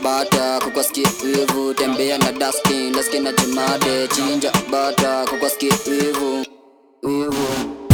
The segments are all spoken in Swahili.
bata kukwaskia wivu tembea na dustin laski na jumade chinja bata kukwaskia wivu wivu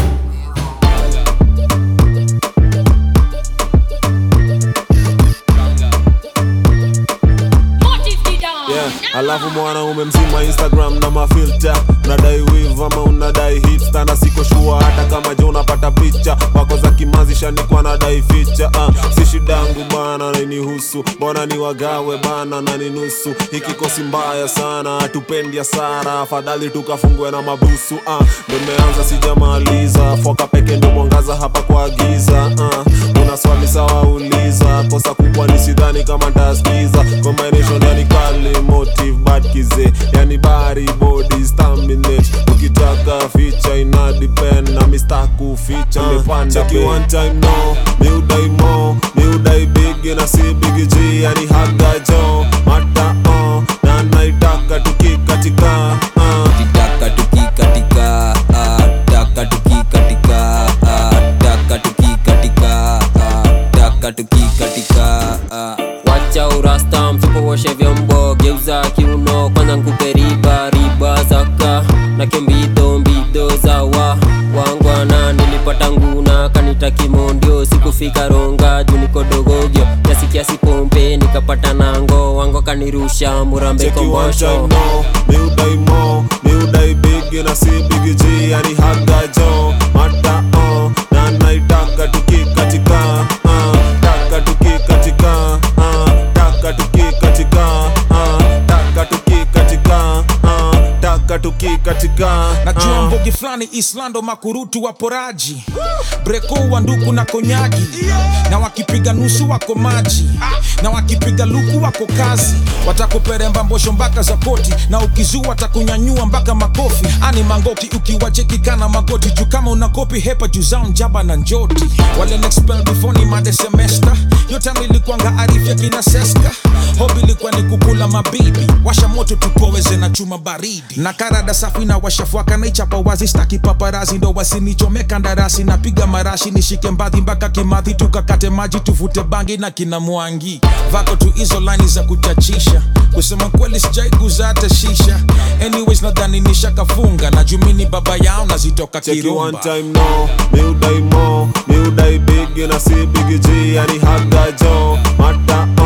yeah. alafu mwanaume mzima instagram na mafilta unadai wiv ama unadai hipsta na siko shua hata kama je unapata picha wako za kimazi shanikwa nadai ficha uh, si shidangu bana nainihusu mbona ni wagawe bana na ni nusu hikikosi mbaya sana hatupendi hasara afadhali tukafungwe na mabusu uh, nimeanza sijamaliza foka peke ndo mwangaza hapa kwa giza uh, una swali sawa uliza kosa kubwa ni sidhani kama ntaskiza combination yani kali motive bad kize yani bari body staminate ukitaka feature ina depend na mistaku feature nimepanda check you one time no mi udai mo mi udai big na si big G yani haga jo mata oh na naitaka tukikatika uh. taka tukikatika ah, taka tukikatika ah, taka tukikatika ah, taka tukikatika ah. wacha urasta mfuko woshe vyombo geuza kiuno kwanza nkupe riba riba zaka na kembido mbido zawa wangwana nilipata nguna kanita kimondio sikufika ronga juu niko dogogyo kiasi kiasi pompe nikapata nango wango kanirusha murambe Check you one time kombosho no Mi udai mo Mi udai big na si big G Yani haga jo Mata oh Na naitaka tukikatika uh, Taka tukikatika uh, Taka tukikatika uh, Taka tukikatika uh, Taka tukikatika najua uh. mbogi fulani islando makurutu waporaji breko wa nduku na konyagi na wakipiga nusu wako maji na wakipiga luku wako kazi watakuperemba mbosho mpaka za koti na ukizua watakunyanyua mpaka makofi ani mangoki ukiwachekikana magoti juu kama una kopi hepa juu zao njaba na njoti wale nexpel before ni made semester yote nilikuanga arifya kina seska hobi ilikuwa ni kukula mabibi washa moto tupoweze na chuma baridi na karada safi na washafuaka na ichapa wazi staki paparazi ndo wasinichomeka ndarasi napiga marashi nishike mbadhi mpaka kimadhi tukakate maji tuvute bangi na kina mwangi vako tu hizo laini za kuchachisha kusema kweli sijaiguza hata shisha anyways nadhani nishakafunga na jumini baba yao nazitoka Check you one kirumba time no Mi udai mo Mi udai big na si big G Yani haga jo Mata